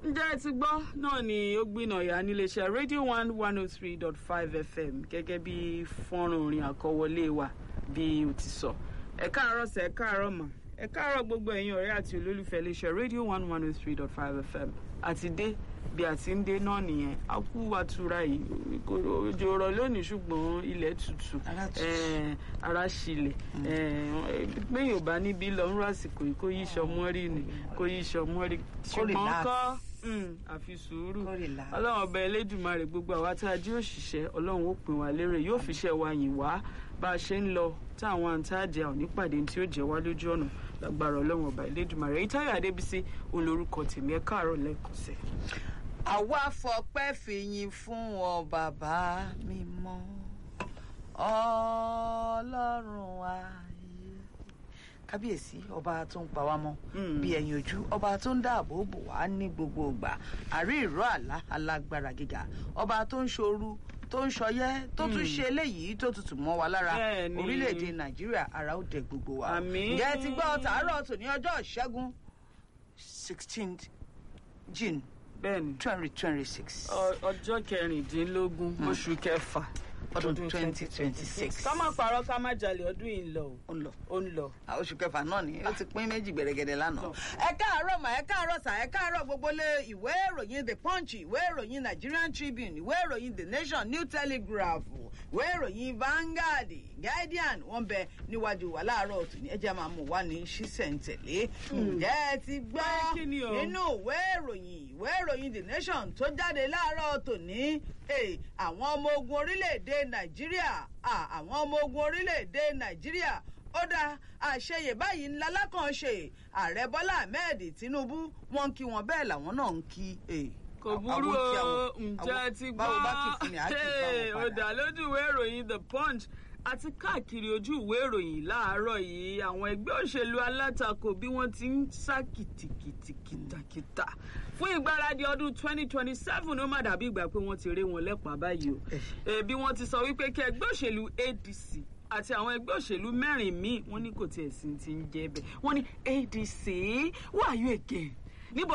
ǹjẹ́ ẹ ti gbọ́ náà ni ó gbìnàyà níléeṣẹ́ radio one one oh three dot five fm gẹ́gẹ́ bí fọ́nrán orin àkọwọlé wa bí o ti sọ ẹ káàárọ̀ sẹ́ ẹ káàárọ̀ mà ẹ káàárọ̀ gbogbo ẹ̀yin ọ̀rẹ́ àti olólùfẹ́ iléeṣẹ́ radio one one oh three dot five fm àti dé bí a ti ń dé náà nìyẹn a kú àtura yìí kò òjò rọ̀ lónìí ṣùgbọ́n ilẹ̀ tutù Ara tutù. eh, ara ṣílẹ̀ pé yorùbá níbí lọ ń rọ àsìkò yìí kó yí ìṣọmọ́rì ni kó yí ìṣọmọ́rì ṣùgbọ́n relax. kọ́ mm, àfi sùúrù Kó relax. ọlọ́run ọba elédùnmarè gbogbo àwa tá a jí òṣìṣẹ́ ọlọ́run ó pín wa lérè yóò fi iṣẹ́ wa yìn wá bá a ṣe ń lọ tí àwọn àǹtáàjẹ àwọn nípàdé tí ó jẹ́ wá lójú ọ̀nà lágbára ọlọ́run ọba elédùnmarè èyí táyà adébísí òun lorúkọ tèmi ẹ káàárọ̀ lẹ́ẹ̀kan sí i. àwa fọpẹ́ fìyìn fún ọ bàbá mímọ́ ọlọ́run ayé kábíyèsí ọba tó ń pa wá mọ́ Mm. bí ẹyin ojú ọba tó ń dáàbò bò wá ní gbogbo ìgbà àrí ìró àlá alágbára gíga ọba tó ń ṣoru tó ń ṣọyẹ́ tó tún ṣe eléyìí tó tutù mọ́ wa lára Bẹ́ẹ̀ni. orílẹ̀-èdè nàìjíríà ara ó dẹ gbogbo wa Àmín. ǹjẹ́ ẹ ti gbọ́ tàárọ̀ tòní ọjọ́ ìṣẹ́gun sixteenth june bẹ́ẹ̀ni twenty twenty six ọ- ọjọ́ kẹrìndínlógún oṣù kẹfà ọdún twenty twenty six ká má parọ́ ká má jalè ọdún yìí ń lọ o ó ń lọ ó ń lọ. àwọn oṣù kẹfà náà ni ó ti pín méjì gbẹrẹgẹdẹ lánàá. ẹ káàárọ̀ mà ẹ káàárọ̀ sà ẹ káàárọ̀ gbogbo lé ìwé ìròyìn the punch ìwé ìròyìn nigerian tribune ìwé ìròyìn the nation new telegraph ìwé ìròyìn vanguard guardian wọn bẹ níwájú wa láàárọ̀ tòní ẹ jẹ́ máa mú wa ní ṣísẹ̀ntẹ̀lé. ǹjẹ́ ẹ ti gbọ́ Pé kí ni o? nínú ìwé ìròyìn ìwé ìròyìn the nation tó jáde láàárọ̀ tòní eh, àwọn ọmọ ogun orílẹ̀-èdè nàìjíríà ah, àwọn ọmọ ogun orílẹ̀-èdè nàìjíríà ó dá àṣeyè báyìí ńlá lákànṣe ààrẹ bọ́lá ahmed tinubu wọn ń kí wọn bẹ́ẹ̀ làwọn náà ń kí eh, kò àwọn burú kí o àwọn- ǹjẹ́ àwọn- ti gbọ́ báwo bá kì í fún mi á kì í Hey, báwọn ó padà. dá lójú ìwé ìròyìn the punch àti káàkiri ojú ìwé ìròyìn láàárọ̀ yìí àwọn ẹgbẹ́ òṣèlú alátakò bí wọ́n ti ń sá kìtìkìtì kìtàkìtà fún ìgbáradì ọdún 2027 ó má dàbí ìgbà pé wọ́n ti ré wọn lẹ́pàá báyìí o Eh, bí wọ́n ti sọ wípé kí ẹgbẹ́ òṣèlú adc àti àwọn ẹgbẹ́ òṣèlú mẹ́rin míì wọ́n ní kò tiẹ̀ sí ti ń jẹ́ bẹ́ẹ̀ wọ́n ní adc who are you again níbo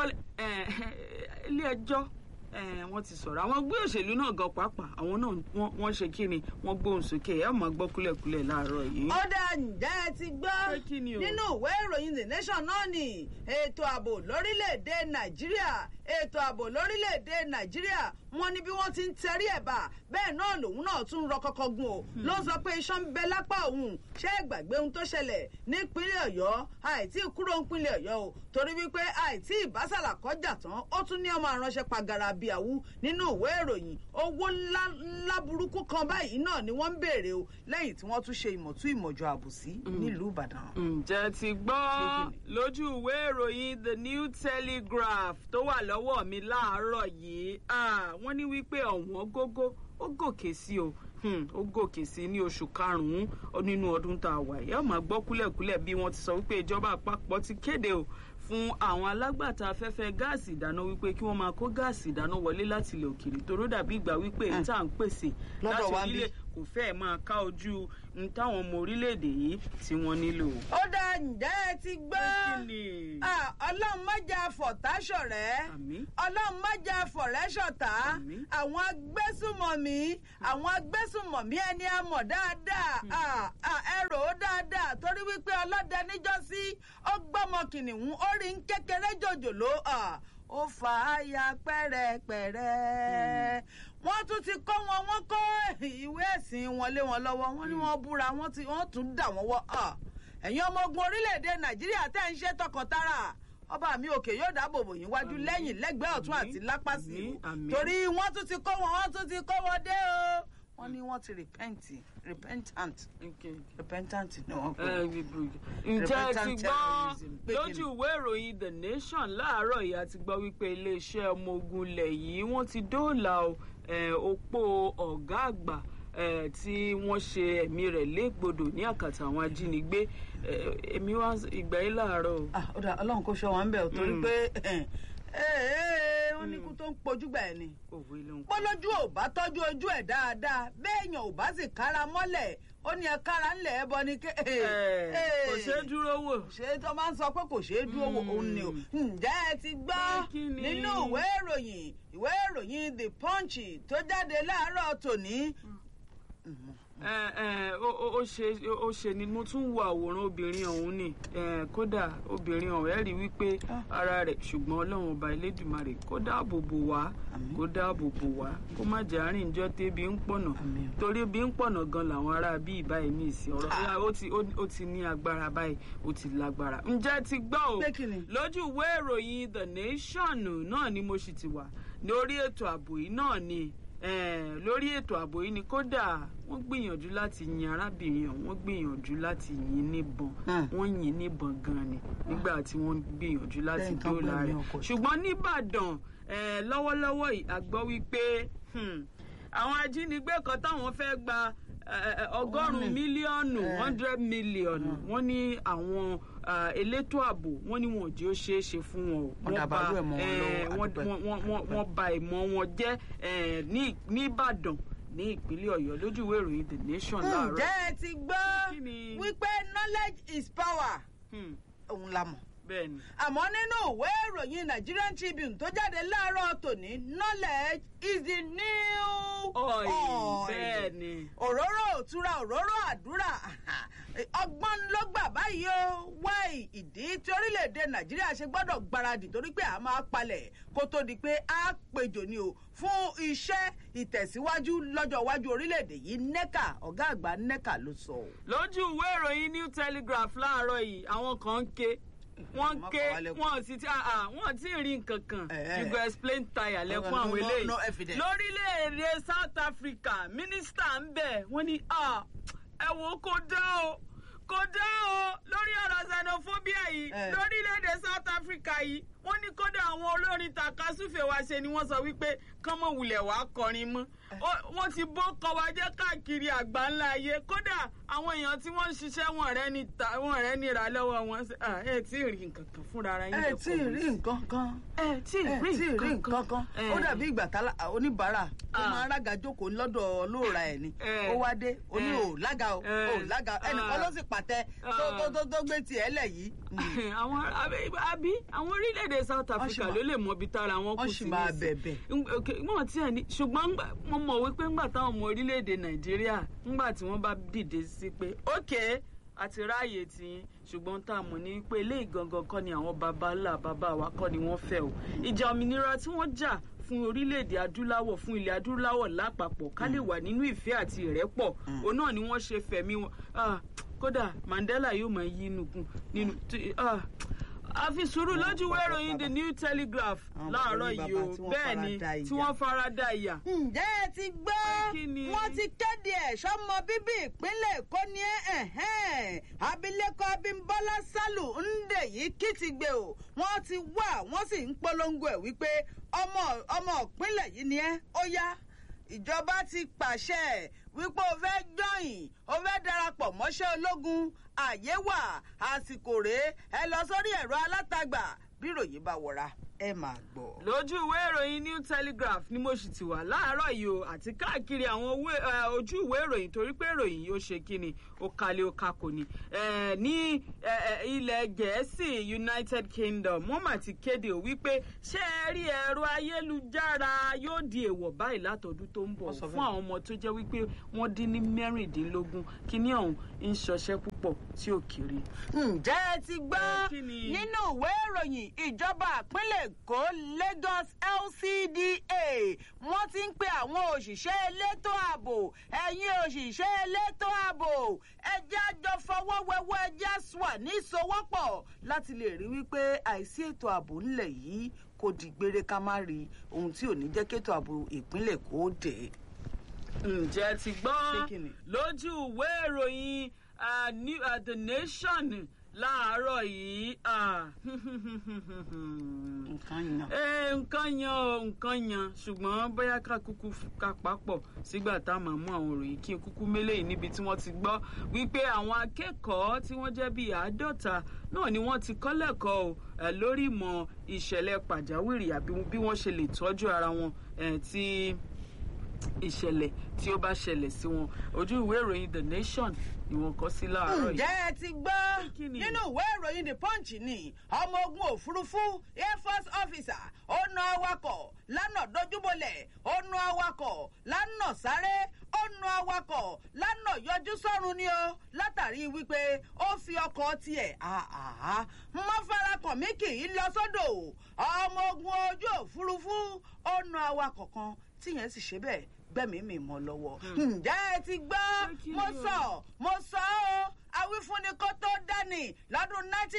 ilé ẹjọ́ eh, wọ́n ti sọ̀rọ̀ àwọn ẹgbẹ́ òṣèlú náà gan pàápàá àwọn náà wọ́n- wọ́n ṣe kí ni wọ́n gbóhùn sókè ẹ̀ máa gbọ́ kúlẹ̀kúlẹ̀ láàárọ̀ yìí. ó dá ǹjẹ́ ẹ ti gbọ́ Pé kí ni o? nínú ìwé ìròyìn the nation náà ni ètò ààbò lórílẹ̀‐èdè nàìjíríà ètò ààbò lórílẹ̀‐èdè nàìjíríà wọ́n ní bí wọ́n ti ń tẹrí ẹ̀ bá bẹ́ẹ̀ náà lòun náà tún rọ kọ́kọ́ gun o ló sọ pé iṣan ń bẹ lápá òun ṣé ẹ gbàgbé ohun tó ṣẹlẹ̀ nípínlẹ̀ ọ̀yọ́ àìtí kúrò nípínlẹ̀ ọ̀yọ́ o torí wípé àìtí ìbásàlà kọjá tán ó tún ní ọmọ àránṣẹ́ pagara bíi àwú nínú ìwé ìròyìn owó ńlá ńlá burúkú kan báyìí náà ni wọ́n ń béèrè o lẹ́yìn tí wọ́n tún ṣe ìmọ̀tún ìmọ̀jọ àbòsí nílùú ìbàdàn. ǹjẹ́ ti gbọ́ Ṣé kí lójú ìwé ìròyìn the new telegraph tó wà lọ́wọ́ mi láàárọ̀ yìí Ah, wọ́n ní wípé ọ̀wọ́n gógó ó gòkè sí o Hmm, ó gòkè sí ní oṣù karùn-ún nínú ọdún tá a wà yìí ọmọ gbọ́ kúlẹ̀kúlẹ̀ bí wọ́n ti sọ wípé ìjọba àpapọ̀ ti kéde o fún àwọn alágbàtà afẹ́fẹ́ gáàsì ìdáná wípé kí wọ́n máa kó gáàsì ìdáná wọlé láti ilẹ̀ òkèèrè toró dàbí ìgbà wípé èyí tá à ń pèsè Lọ́dọ̀ láti wa ń bí. orílẹ̀ kò fẹ́ẹ̀ máa ká ojú n táwọn ọmọ orílẹ̀-èdè yìí tí wọ́n nílò. ó dá ǹjẹ́ ẹ ti gbọ́ Kí ni? Ah, ọlọ́run má jà fọ̀tá ṣọ̀rẹ́ Àmín. ọlọ́run má jà fọ̀rẹ́ ṣọ̀tá Àmín. àwọn agbésùmọ̀mí àwọn agbésùmọ̀mí ẹni a mọ̀ dáadáa Ah, ah, ẹ rò ó dáadáa torí wípé ọlọ́dẹ níjọ́sí ó gbọ́mọ kìnìún ó rí ń kékeré jòjòló Ah, ó fà á ya pẹ́rẹ́pẹ́rẹ́ wọ́n tún ti kọ́ wọn wọ́n kọ́ ìwé ẹ̀sìn wọn lé wọn lọ́wọ́ wọ́n ní wọ́n búra wọ́n ti- wọ́n tún dà wọ́n wọ́ Ah, ẹ̀yin ọmọ ogun orílẹ̀-èdè nàìjíríà tẹ́ ń ṣe tọkàntara ọba mi òkè yóò dáàbò bò yín wájú Àmín. lẹ́yìn lẹ́gbẹ̀ẹ́ ọ̀tún àti Àmín. lápá sí Àmín. o Àmín. torí wọ́n tún ti kó wọn wọ́n tún ti kó wọn dé o wọ́n ní wọ́n ti repent repentant Okay. repentant ni wọ́n pè Eh, é. ǹjẹ́ ẹ ti Repentant gbọ́ terrorism. Pé kí lójú ni? ìwé ìròyìn the nation láàárọ̀ yìí a ti gbọ́ wípé iléeṣẹ́ ọmọ ogun ilẹ̀ yìí wọ́n ti dóòlà o, eh, opó ọ̀gá àgbà eh, tí wọ́n ṣe ẹ̀mí rẹ̀ légbodò ní àkàtà àwọn ajínigbé Eh, èmi wá ìgbà yìí láàárọ̀ o. Ah, ó dà ọlọ́run kò ṣọ́ wọn bẹ̀ ọ́ torí Mm. pé eh, eh, wọ́n ní kú tó ń pojúgbà ẹ̀ ni òwe ló ń kọ́. bọ́lójú ò bá tọ́jú ojú ẹ̀ dáadáa béèyàn ò bá sì kára mọ́lẹ̀ ó ní ẹ kára ńlẹ̀ ẹ bọ ní ké. Ẹ̀, kò ṣeé dúró wò. ṣé tó máa ń sọ pé kò ṣeé dúró wò òun ni o ǹjẹ́ ẹ ti gbọ́ Pé kí ni? nínú ìwé ìròyìn ìwé ìròyìn the punch tó jáde láàárọ̀ tòní. ẹ ẹ ó ó- ó ṣe ó ṣe ni mo tún wo àwòrán obìnrin ọ̀hún ni ẹ, kódà obìnrin ọ̀hún ẹ̀ rí wípé ara rẹ̀ ṣùgbọ́n ọlọ́run ọba elédùmarè kó dáàbò bò wá Àmín. kó dáàbò bò wá kó má jẹ́ àárín ìjọ tébi ń pọ̀nà Àmín. torí bí ń pọ̀nà gan làwọn ará bí ìbáyìí ní ìsìn ọ̀rọ̀ Ah. ya, ó ti ó ó ti ní agbára báyìí ó ti lágbára ǹjẹ́ ti gbọ́ o Pé kí ni? lójú ìwé ìròyìn the nation náà ni mo sì ti wà lórí ètò ààbò yìí náà ni eh, lórí ètò ààbò yìí ni kódà wọ́n gbìyànjú láti yin arábìnrin ọ̀hún wọ́n gbìyànjú láti yin níbọn Hmm. wọ́n yin níbọn gan ni nígbà tí wọ́n gbìyànjú láti Lẹ́yìn tán dóòlà gbẹ̀mí rẹ̀ ọkọ. ṣùgbọ́n nìbàdàn eh, lọ́wọ́lọ́wọ́ yìí a gbọ́ wípé hmm, àwọn ajínigbé kan táwọn fẹ́ gba eh, eh, ọgọ́rùn-ún Wọ́n ní- mílíọ̀nù Eh. hundred mílíọ̀nù wọ́n ní àwọn ah, elétò ààbò wọ́n ní wọn ò jẹ́ ó ṣeé ṣe fún wọn o Wọ́n dàbàrú ẹ̀ mọ́ wọn eh, lọ́wọ́, wọ́n- àdúpẹ́. wọ́n- wọ́n- wọ́n- wọ́n ba ìmọ̀ wọn jẹ́ eh, ní ní ìbàdàn ní ìpínlẹ̀ ọ̀yọ́ lójú ìwé ìròyìn the nation láàárọ̀ ǹjẹ́ ẹ ti gbọ́ Kí ni? wípé knowledge is power Hmm, òun la mọ̀. bẹ́ẹ̀ ni àmọ́ nínú ìwé ìròyìn Nigerian Tribune tó jáde láàárọ̀ tòní knowledge is the new ọ̀ì oil. bẹ́ẹ̀ ni òróró òtura òróró àdúrà ọgbọ́n ló gbà báyìí o wáì ìdí tí orílẹ̀-èdè nàìjíríà ṣe gbọ́dọ̀ gbáradì torí pé a máa palẹ̀ kó tó di pé a péjọ ni o fún iṣẹ́ ìtẹ̀síwájú lọ́jọ́ iwájú orílẹ̀-èdè yìí nẹ́kà ọ̀gá àgbà nẹ́kà ló sọ. o. lójú ìwé ìròyìn new telegraph láàárọ̀ yìí àwọn kan ń ké wọ́n ń Má ké pa wá lẹ́kún. wọ́n sì ti ah, wọ́n ti rí nǹkan kan Eh, you go explain tire lẹ́kún no, àwọn no, eléyìí no evidence. lórílẹ̀‐èdè south africa mínísítà ń bẹ̀ wọ́n ní ah, ẹ wo kò dá o kò dá o lórí ọ̀rọ̀ xenophobia yìí Eh. lórílẹ̀‐èdè south africa yìí wọ́n ní kódà àwọn olórin takasúfè wa ṣe ni wọ́n sọ wípé kánmọ̀ wulẹ̀ wàá kọrin mọ́ Ó- wọ́n ti bó kọwa jẹ́ káàkiri àgbáńlá ayé kódà àwọn èèyàn tí wọ́n ń ṣiṣẹ́ wọn rẹ́ ní ta wọn rẹ́ ní ra lọ́wọ́ wọn ṣe- ah, ẹ tí ì rí nǹkan kan fúnra ara yín ẹ lẹ́kọ̀ọ́ tí ì rí nǹkan kan ẹ tí ì ẹ rí tí ì rí nǹkan kan Eh. ó dàbí ìgbà tá oníbàárà ó Ah. máa ń rága jókòó lọ́dọ̀ olóòrà ẹ̀ ni Eh. ó wá dé ó ní Eh. ò lága o Eh. ò lága o ẹnìkan Ah. ló sì pàtẹ tó Ah. tó tó tó gbé tiẹ̀ lẹ̀ yìí. àwọn àbí àbí àwọn orílẹ̀-èdè south Wọ́n africa sì máa- ló lè mọ ibi tára wọn kù wọ́n sí sì máa nísìn. bẹ̀bẹ̀. Ń- ok, wọn tí ẹ ní ṣùgbọ́n ńgbà- mo mọ̀ wípé ńgbà táwọn ọmọ orílẹ̀-èdè nàìjíríà ńgbà tí wọ́n bá dìde sí pé ok àti ráàyè tí ṣùgbọ́n tá a mọ̀ ní pé eléyìí gangan kọ́ ni àwọn baba ńlá baba wa kọ́ ni wọ́n fẹ́ o ìjà òmìnira tí wọ́n jà fún orílẹ̀-èdè adúláwọ̀ fún ilẹ̀ adúláwọ̀ lápapọ̀ ká lè wà nínú ìfẹ́ àti ìrẹ́pọ̀ òun náà ni wọ́n ṣe fẹ̀mí wọn Ah, kódà mandela yóò máa yí inú kún nínú tí- ah, àfi sùúrù lójú ìwé ìròyìn the new telegraph Àwọn láàárọ̀ bàbá yìí bàbá o tí wọ́n bẹ́ẹ̀ ni farada tí ìyà. wọ́n fara da ìyà. ǹjẹ́ ẹ ti gbọ́ Kí ni? wọ́n ti kéde ẹ̀ sọ́mọ bíbí ìpínlẹ̀ èkó ní ẹ̀hẹ́n abilékọ abímbọ́lá sálù ńdè yìí kí ti gbé o wọ́n ti wá wọ́n sì ń polongo ẹ̀ wípé ọmọ ọmọ ìpínlẹ̀ yìí ni ẹ́ ó yá ìjọba ti pàṣẹ wípé o fẹ́ jọyìn o fẹ́ darapọ̀ mọ́ṣẹ́ ológun àyè wà àsìkò rèé ẹ lọ sórí ẹ̀rọ alátagbà bí ìròyìn bá wọra ẹ máa gbọ́. lójú ìwé ìròyìn new telegraph ni mo sì ti wà láàárọ̀ yìí o àti káàkiri àwọn owó- eh, ojú ìwé ìròyìn torí pé ìròyìn yìí ó ṣe kí ni ó kalẹ̀ ó kakò ni. Eh, ní eh, eh, ilẹ̀ gẹ̀ẹ́sì united kingdom wọ́n mà ti kéde ò wípé ṣé ẹ rí ẹ̀rọ ayélujára yóò di èèwọ̀ báyìí látọdún tó ń bọ̀ Wọ́n sọ fún bẹ́ẹ̀. àwọn ọmọ tó jẹ́ wípé wọ́n dín ní mẹ́rìndínlógún kíní ọ̀hún ń ṣọṣẹ́ púpọ̀ tí ò kéré. ǹjẹ́ ẹ ti gbọ́ Ẹ, kí ni? nínú ìwé ìròyìn ìjọba ìpínlẹ̀ èkó lagos lcda wọ́n ti ń pe àwọn òṣìṣẹ́ elétò ààbò ẹ̀yin òṣìṣẹ́ elétò ààbò ẹjẹ́ àjọ fọwọ́ wẹ́wọ́ ẹjẹ́ swà ní ìsowọ́pọ̀ láti lè rí wípé àìsí ètò ààbò ńlẹ̀ yìí kò dìgbére ká má rí ohun tí ò ní jẹ́ kétò ààbò ìpínlẹ̀ kó dé. ǹjẹ́ ti gbọ́ Ṣé kí ni? lójú ìwé ìròyìn uh, New- uh, the nation láàárọ̀ yìí ah, nǹkan yan. Eh, nǹkan yan o nǹkan yan ṣùgbọ́n bóyá ká kúkú ká papọ̀ sígbà tá a máa mú àwọn òròyìn kí n kúkú mélé yìí níbi tí wọ́n ti gbọ́ wípé àwọn akẹ́kọ̀ọ́ tí wọ́n jẹ́ bíi àádọ́ta náà ni wọ́n ti kọ́ lẹ́kọ̀ọ́ o eh, lórí ìmọ̀ ìṣẹ̀lẹ̀ pàjáwìrì àbí bí wọ́n ṣe lè tọ́jú ara wọn eh, tí ìṣẹ̀lẹ̀ tí ó bá ṣẹlẹ̀ sí wọn ojú ìwé ìròyìn the nation ni wọ́n kọ sí láàárọ̀ yìí. ǹjẹ́ ẹ ti gbọ́ Kí ni? nínú ìwé ìròyìn the punch ni ọmọ ogun òfurufú air force officer ó na awakọ̀ lánà dojúbolẹ̀ ó na awakọ̀ lánà sáré ó na awakọ̀ lánà yọjú sọ́run ni o látàrí wípé ó fi ọkọ̀ tiẹ̀ àhàhà mọ́ farakàn mí kì í lọ sódò ọmọ ogun ojú òfurufú ó na awakọ̀ kan tíyẹn sì ṣe bẹ́ẹ̀ gbẹ̀mí mi mọ́ lọ́wọ́. ǹjẹ́ ẹ ti gbọ́ Ṣé kí mo ni o? sọ mo sọ ọ́ awífúnni kó tó dání lọ́dún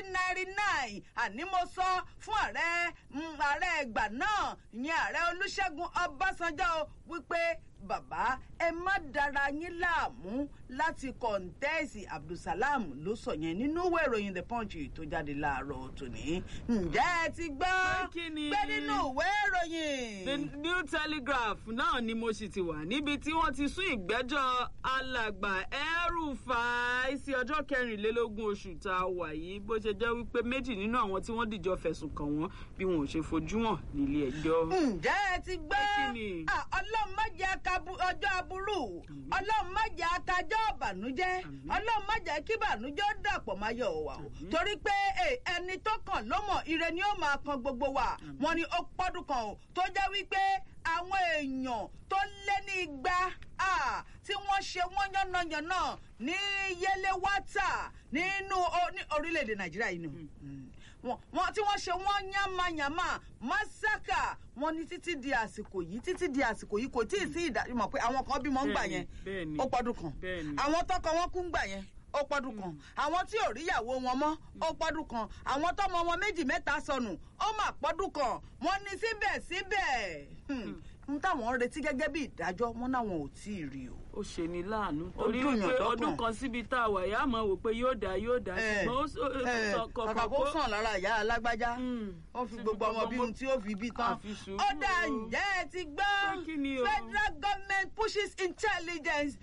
1999 àní mo sọ fún ààrẹ mm, ààrẹ ìgbà náà ìyẹn ààrẹ olùṣègùn ọbásanjọ́ o wípé bàbá ẹ má dára yín láàmú láti kọ̀ǹtẹ́ẹ̀sì abdulsalam ló sọ yẹn nínú ìwé ìròyìn the punch tó jáde láàárọ̀ tòní ǹjẹ́ ẹ ti gbọ́ Pé kí ni? pé nínú ìwé ìròyìn. the new telegraph náà ni mo sì ti wà níbi tí wọ́n ti sún ìgbẹ́jọ́ alàgbà El-Rufai sí ọjọ́ kẹrìnlélógún oṣù tá a wà yìí bó ṣe jẹ́ wípé méjì nínú àwọn tí wọ́n dìjọ fẹ̀sùn kàn wọ́n bí wọn ò ṣe fojú hàn nílé ẹjọ́. ǹjẹ́ ẹ ti gbọ́ Pé kí ni? Ah, ọlọ́run má jẹ́ aka bu- ọjọ́ aburú ọlọ́run má jẹ́ akajọ́ ìbànújẹ́ Àmín. ọlọ́run má jẹ́ kí ìbànújẹ́ ó dàpọ̀ máa yọ̀ wá o torí pé eh, ẹni tó kàn ló mọ̀ ire ni ó máa kan gbogbo wa wọn ni ó pọ́dún kan o tó jẹ́ wípé àwọn èèyàn tó lé ní igba ah, tí wọ́n ṣe wọ́n yánnayànna ní yẹlẹ́wátà nínú o- ní orílẹ̀-èdè nàìjíríà yìí nù. Mm wọn wọn tí wọn ṣe wọn yánmayànmá masaka wọn ní títí di àsìkò yìí títí di àsìkò yìí kò tí ì sí ìdájúmọ pé àwọn kan bímọ ń gbà yẹn Bẹ́ẹ̀ni, ó pọdún kan bẹ́ẹ̀ni. àwọn tọkọ wọn kú ń gbà yẹn ó pọdún kan àwọn tí ò ríyàwó wọn mọ ó pọdún kan àwọn tọmọ wọn méjì mẹ́ta sọnù ó mà pọdún kan wọn ní síbẹ̀síbẹ̀ hmm, n táwọn ń retí gẹ́gẹ́ bí ìdájọ́ wọn náwọn ò tí ì rí o. ó ṣe ní láàánú Ó torí dùn yàn wípé lọ́kàn. ọdún kan síbi tá a wà yá mọ̀ wò pé yóò dá yóò dá Eh, ṣùgbọ́n ó sọ- ó eh, sọ kàkà kọ̀ọ̀kan kó sàn lára ìyá alágbájá Mm. ó fi Ti gbogbo ọmọ bí ohun tí ó fi bí tán àfi sùúrù ó dá o. ǹjẹ́ ẹ ti Pé gbọ́ kí ni o? federal government pushes intelligence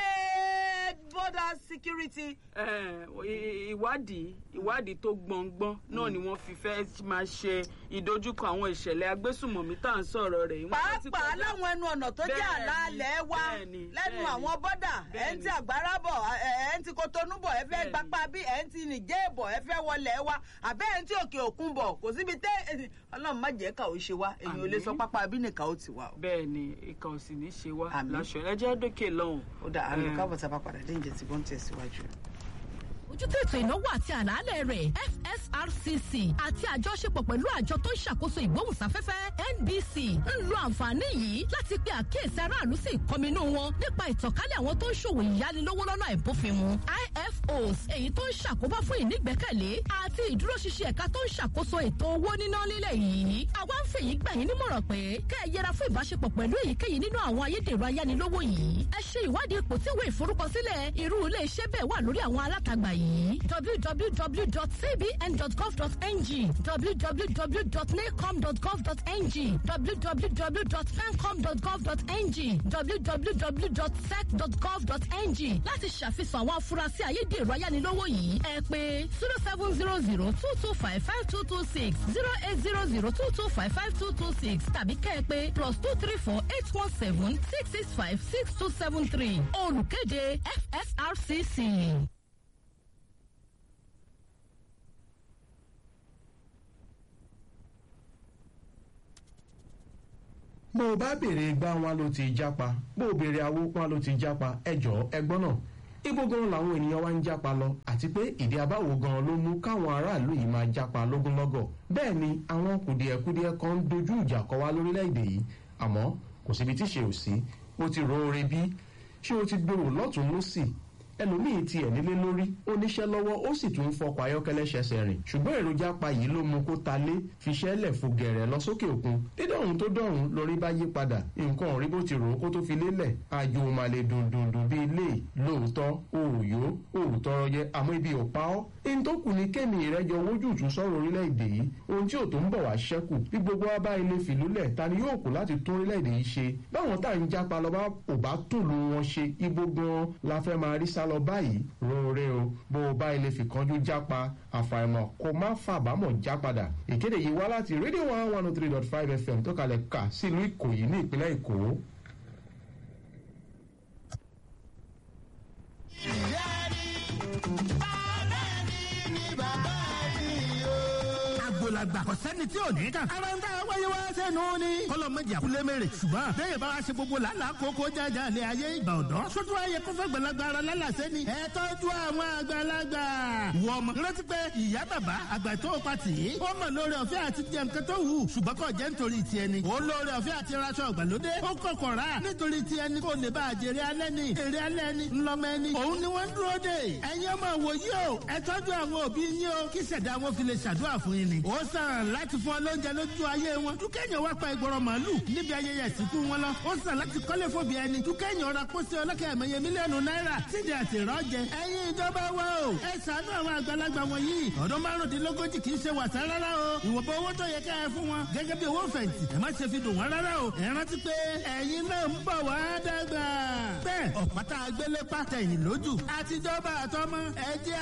led border security. Eh, i- ìwádìí ìwádìí tó gbọ̀ngbọ́n náà ni wọ́n fi fẹ́ máa ṣe ìdojúkọ àwọn ìṣẹ̀lẹ̀ agbésùmọ̀mí tá à ń sọ̀rọ̀ rẹ̀ yìí. Wọ́n ti pàápàá kọjá- láwọn ẹnu ọ̀nà tó jẹ́ Bẹ́ẹ̀ni, àlàálẹ̀ wa bẹ́ẹ̀ni, lẹ́nu bẹ́ẹ̀ni. àwọn bọ́dà ẹ̀ ń ti Bẹ́ẹ̀ni. àgbára bọ̀ ẹ̀ ń ti kotonu bọ̀ ẹ fẹ́ Bẹ́ẹ̀ni. gbapá bí ẹ̀ ń ti nìjẹ́ bọ̀ ẹ fẹ́ wọlé wa àbẹ́ ẹ̀ ń ti òkè òkun bọ̀ kò síbi tẹ́ ọlọ́run má jẹ́ ká ò ṣe wa èyàn ò lè Àmín. sọ pápá bí nìkan ó ti wà o. bẹ́ẹ̀ ni ìkà ò sì ní ṣe wá Àmín. láṣọ ẹjẹ́ dókè lọ́hùn. ó dà àmì Eh. káàbọ̀ tá a bá padà dé ìjẹ́ tí wọ́n ń tẹ̀síwájú. ojútó ètò ìnáwó àti àlàálẹ̀ rẹ̀ fsrcc àti àjọṣepọ̀ pẹ̀lú àjọ tó ń ṣàkóso ìgbóhùnsáfẹ́fẹ́ nbc ń lo àǹfààní yìí láti pe àkíyèsí aráàlú sí ìkọminú wọn nípa ìtànkálẹ̀ àwọn tó ń ṣòwò ìyánilówó lọ́nà àìbófinmu ifos èyí tó ń ṣàkóbá fún ìnígbẹ́kẹ̀lé àti ìdúróṣinṣin ẹ̀ka tó ń ṣàkóso ètò owó níná nílẹ̀ yìí àwa ń fèyí gbà yín nímọ̀ràn pé kẹ́ ẹ yẹra fún ìbáṣepọ̀ pẹ̀lú èyíkéyìí nínú àwọn ayédèrú ayánilówó yìí ẹ ṣe ìwádìí ipò tí ìwé ìforúkọsílẹ̀ irú ilé iṣẹ́ bẹ́ẹ̀ wà lórí àwọn alátagbà yìí www.cbn.gov.ng www.nacom.gov.ng www.pencom.gov.ng www.sec.gov.ng láti ṣàfihàn àwọn afurasí ayédèrú ayánilówó yìí ẹ pé zero seven zero zero two two five five two two six zero eight zero zero two two five five two two six tàbí kẹ́ ẹ pé plus two three four eight one seven six six five six two seven three olùkéde fsrcc. bó o bá béèrè gbá wọn ló ti jápa bó o béèrè awó wọn ló ti jápa ẹjọ ẹgbọ́n náà ibo gan làwọn ènìyàn wa ń jápa lọ àti pé ìdí abáwo gan ló mú káwọn aráàlú yìí máa jápa lógúnlọ́gọ̀ bẹ́ẹ̀ ni àwọn kùdìẹ̀kudiẹ kan ń dojú ìjà kọ wá lórílẹ̀‐èdè yìí àmọ́ kò síbi tí ṣe ò sí ó ti ro oore bí ṣé o ti gbèrò lọ́tún lọ́sì ẹlòmíì tiẹ̀ nílé lórí ó níṣẹ́ lọ́wọ́ ó sì tún ń fọkọ̀ ayọ́kẹ́lẹ́ ṣẹ̀ṣẹ̀ rìn ṣùgbọ́n èròjà pa yìí ló mú kó ta lé fiṣẹ́ lẹ̀ fò gẹ̀rẹ̀ lọ sókè òkun dídọ̀hún tó dọ̀hún lórí bá yí padà nǹkan rí bó ti rò ó kó tó fi lélẹ̀ àjò màlè dùndùndùn bíi ilé lóòótọ́ òòyó òòtọ́rọ jẹ àmọ́ ibi ò pa ọ́ ẹni tó kù ní kémi ìrẹ́jọ wójútùú sọ̀rọ̀ orílẹ̀-èdè yìí ohun tí ò tó ń bọ̀ wá ṣẹ́kù bí gbogbo wa bá ilé fìlúlẹ̀ ta ni yóò kù láti tún orílẹ̀-èdè yìí ṣe báwọn tá à ń jápa lọ bá ò bá tòlú wọn ṣe ibo gan la fẹ́ máa rí sá lọ báyìí roore o bó o bá ilé fìkanjú jápa àfàìmọ̀ kó má fàbámọ̀ já padà ìkéde yìí wá láti rédíò one one oh three dot five fm tó kalẹ̀ kà sílùú ìkòyí ní ìpínlẹ̀ èkó. agbolagba kò sẹ́ni tí ò ní kàn. ara ń tà wáyé wá sẹ́nu ni. kọ́lọ̀ méjì àkúlé mèrè. ṣùgbọ́n bẹ́ẹ̀ bá wa ṣe gbogbo làálàá kókó jájà lé ayé ìgbà ọ̀dọ́. sótú ayé kó fẹ́ gbalagbà ara lálàsẹ́ ni. ẹ tọ́jú àwọn àgbàlagbà. wọ ọmọ rántí pé ìyá bàbá àgbà tó pa tì í. ó mọ̀ lórí ọ̀fẹ́ àti jẹ nǹkan tó wù. ṣùgbọ́n kò jẹ́ nítorí tiẹ̀ ni. ó lórí ọ̀fẹ́ àti raṣọ ìgbàlódé. ó kọ̀kọ̀ rà nítorí tiẹ̀ ni kò lè bá àjèrè alẹ́ ni. èrè alẹ́ ni ńlọmọ ẹni. òun ni wọ́n ń dúró dè. ẹ̀yin ọmọ wòye o ẹ tọ́jú àwọn òbí yín o kí ṣẹ̀dá wọn fi lè ṣàdúrà fún yín ni. ó sàn láti fún ọ lóúnjẹ lójú ayé wọn. dúkẹ́yìn wá pa ìgbọràn màálù níbi ayẹyẹ ìsìnkú wọn lọ. ó sàn láti kọ́lé fòbí ẹni. dúkẹ́yìn ọ̀rọ̀ pósí ọlọ́kẹ́ ẹ̀mẹ́yẹ mílíọ̀nù náírà sídìí àti ìrọ́jẹ. ẹ̀yin ìjọba wa o. ẹ ṣàánú àwọn àgbàlagbà wọ̀nyí. ọdún márùndínlógójì kì í ṣe wàsá rárá o. ìwọ̀nba owó tó yẹ ká ẹ fún wọn. gẹ́gẹ́ bí owó fẹ̀yìntì. ẹ má ṣe fi dùn wọ́n rárá o. ẹ rántí pé ẹ̀yin náà ń bọ̀ wá dàgbà. bẹ́ẹ̀ ọ̀pátá agbélépá tẹ̀yìn lójú. àtijọba àtọmọ ẹ jẹ́